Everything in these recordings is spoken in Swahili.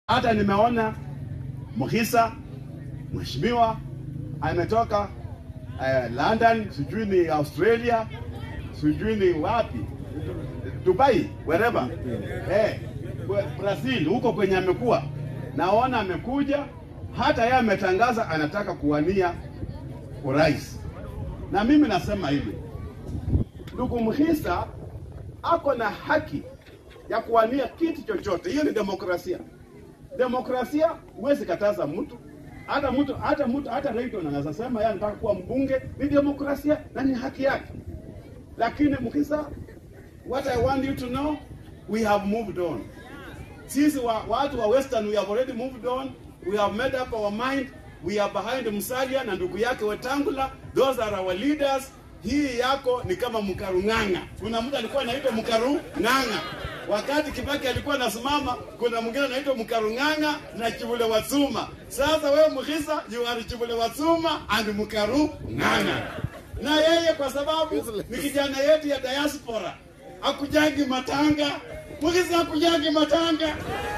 Hata nimeona Mhisa mheshimiwa ametoka uh, London, sijui ni Australia, sijui ni wapi, Dubai, wherever eh, Brazil, huko kwenye amekuwa, naona amekuja, hata yeye ametangaza anataka kuwania urais. Na mimi nasema hivi, ndugu Mhisa ako na haki ya kuwania kiti chochote. Hiyo ni demokrasia. Demokrasia huwezi kataza mtu hata mtu hata mtu hata Rayton anaweza sema yeye anataka kuwa mbunge, ni demokrasia na ni haki yake. Lakini Mhisa, what I want you to know, we have moved on. Sisi wa, watu wa Western we have already moved on. We have made up our mind. We are behind Musalia na ndugu yake Wetangula. Those are our leaders. Hii yako ni kama Mkarung'ang'a. Kuna mtu alikuwa anaitwa Mkarung'ang'a. Wakati Kibaki alikuwa anasimama, kuna mwingine anaitwa Mkarung'ang'a na Chibule Wasuma. Sasa wewe Mkhisa, you are Chibule Wasuma and Mkarung'ang'a. Na yeye kwa sababu ni kijana yetu ya diaspora, akujangi matanga. Mkhisa akujangi matanga.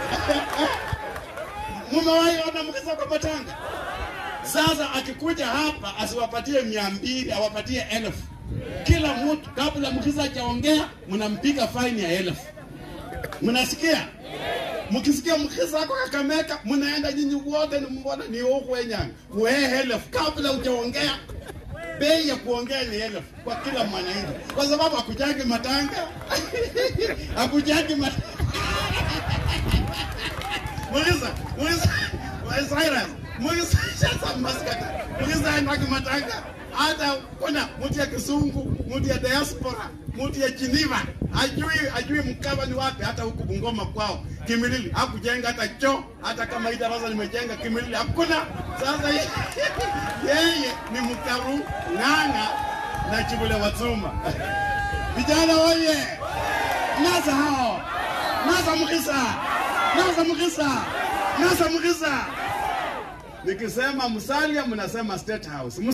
Mumewahi ona Mkhisa kwa matanga? Sasa akikuja hapa asiwapatie mia mbili, awapatie elfu kila mtu. Kabla Mkhisa hajaongea, mnampiga faini ya elfu. Mnasikia? Mkisikia Mkhisa ako Kakamega, mnaenda nyinyi wote ni mbona ni huko wenyanga wehe elfu kabla hujaongea. Bei ya kuongea ni elfu kwa kila mwananchi, kwa sababu akujangi matanga akujangi matanga Mwiza, mwiza, Cyrus, mwiza, sasa maskata, mwiza anaki matanga. Hata kuna mtu ya Kisungu, mtu ya diaspora, mtu ya Geneva, ajui ajui Mkava ni wapi, hata huku Bungoma kwao Kimilili hakujenga hata choo, hata kama hii darasa limejenga Kimilili hakuna. Sasa yeye ni Mkaru Ng'ang'a na Chibule Watsuma. Vijana oye! Nasa hao, nasa Mkisa, nasa Mkisa, nasa Mkisa. Nikisema Musalia mnasema State House.